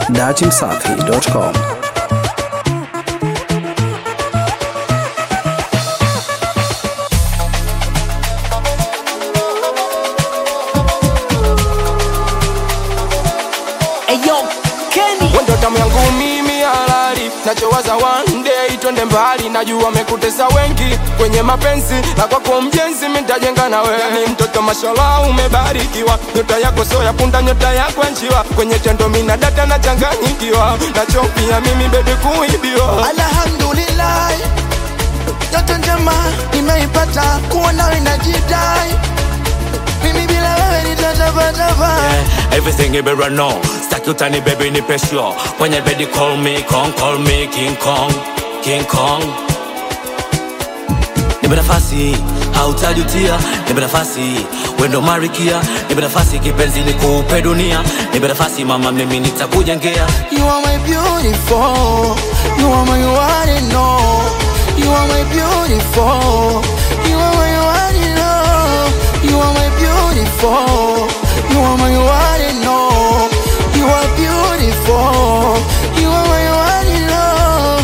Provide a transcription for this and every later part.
datimsafi.com. Wendo tamu yangu mimi halali, nachowaza one day twende mbali. Najua amekutesa wengi kwenye mapenzi, na kwako mjenzi mitajenga na wewe. Ni mtoto mashallah, umebarikiwa, nyota yako sio ya punda, nyota yako ya njiwa. Kwenye tendo mina data na changanyikiwa, nachopia mimi baby kuibiwa. Alhamdulillah, yote njema nimeipata, kuwa nawe najidai, mimi bila wewe nitatabataba. Yeah, everything you better know. Stack your tiny baby ni pesho. When you ready, call me Kong, call me King Kong, King Kong. Nipe nafasi, hautajutia. Nipe nafasi, wendo marikia. Nipe nafasi, kipenzi nikupe dunia. Nipe nafasi, mama, mimi nitakujengea. You are my beautiful, you are my one and all. You are my beautiful, you are my one and all. You are my beautiful, you are my one and all. You are beautiful, you are my one and all.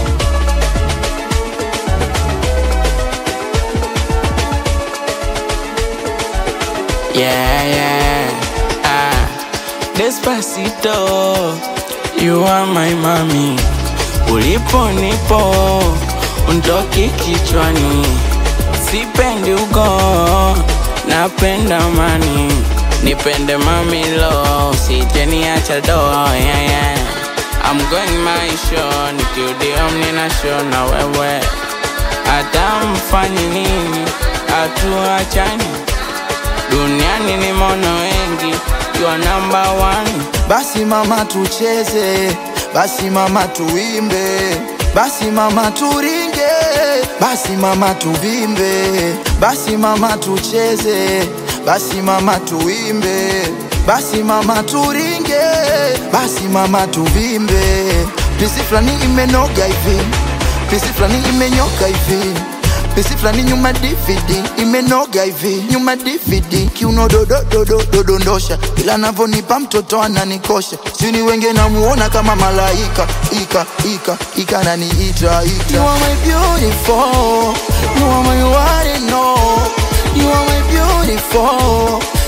Yeah, yeah. Ah. Despacito, you are my mami. Ulipo nipo, untoki kichwani. Sipendi ugo, napenda mani. Nipende mami lo, usijeniacha do, yeah, yeah. I'm going my show, nikiudio mnina show na wewe. Hata mfanye nini, hatuachani. Duniani ni mono wengi, you are number one. Basi mama tucheze, basi mama tuimbe, basi mama turinge, basi mama tuvimbe, basi mama tucheze, basi mama tuimbe, basi mama turinge, basi mama tuvimbe. Pisi fulani imenoga hivi, pisi fulani imenyoka hivi Pesi fulani nyuma DVD imenoga hivi nyuma DVD kiuno dodo dodo dodondosha ila navonipa mtoto ananikosha sini wenge namuona kama malaika ika ika ika naniita ita You are my beautiful You are my one and all You are my beautiful